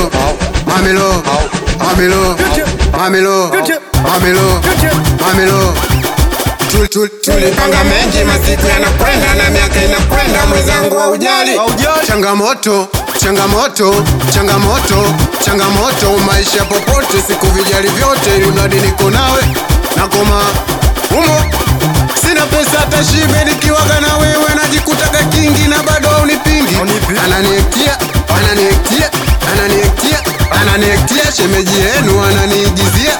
Mamilo, mamilo, mamilo, mamilo, mamilo, mamilo. Tul- tul- Tulipanga mengi, masiku yanakwenda na miaka inakwenda, mwenzangu wa ujali Haujali. changamoto changamoto changamoto changamoto maisha popote siku vijali vyote ili mradi niko nawe nakoma humo sina pesa hata shibe nikiwaga na wewe najikutaga kingi na bado haunipingi Haunipingi. ananiektia ananiektia ananiektia ananiektia shemeji yenu ananiigizia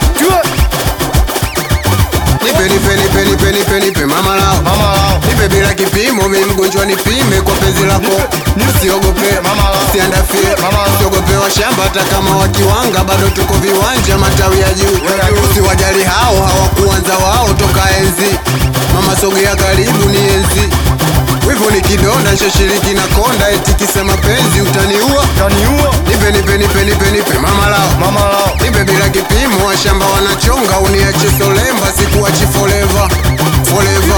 nipe nipe nipe nipe nipe nipe mama lao Mama lao. nipe bila kipimo, mi mgonjwa nipime kwa penzi lako, usiogope Mama lao. usiandafie, Mama lao. usiogope wa shamba, hata kama wakiwanga bado tuko viwanja, matawi ya juu, usiwajali hao, hawakuanza wao toka enzi. Mama sogea karibu, ni enzi wivu ni kidonda, nshashiriki na konda, eti kisa mapenzi utaniua. Kaniua. Nipe nipe nipe nipe nipe mama lao Mama lao. nipe bila kipimo, washamba wanachonga, uniache solemba, sikuachi forever forever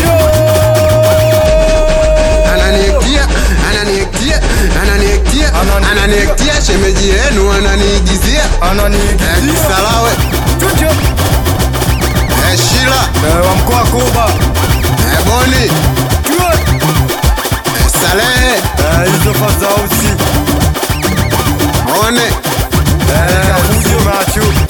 ananiektia ananiektia ananiektia Anani- ananiektia shemeji yenu ananiigizia Eh, Ananiigizia. kisalawe Eh, shila Eh, wa mkoa Kuba. Eh, boni Eh, salehe Eh, hizo fazausi. one Eh, Kafujo macho.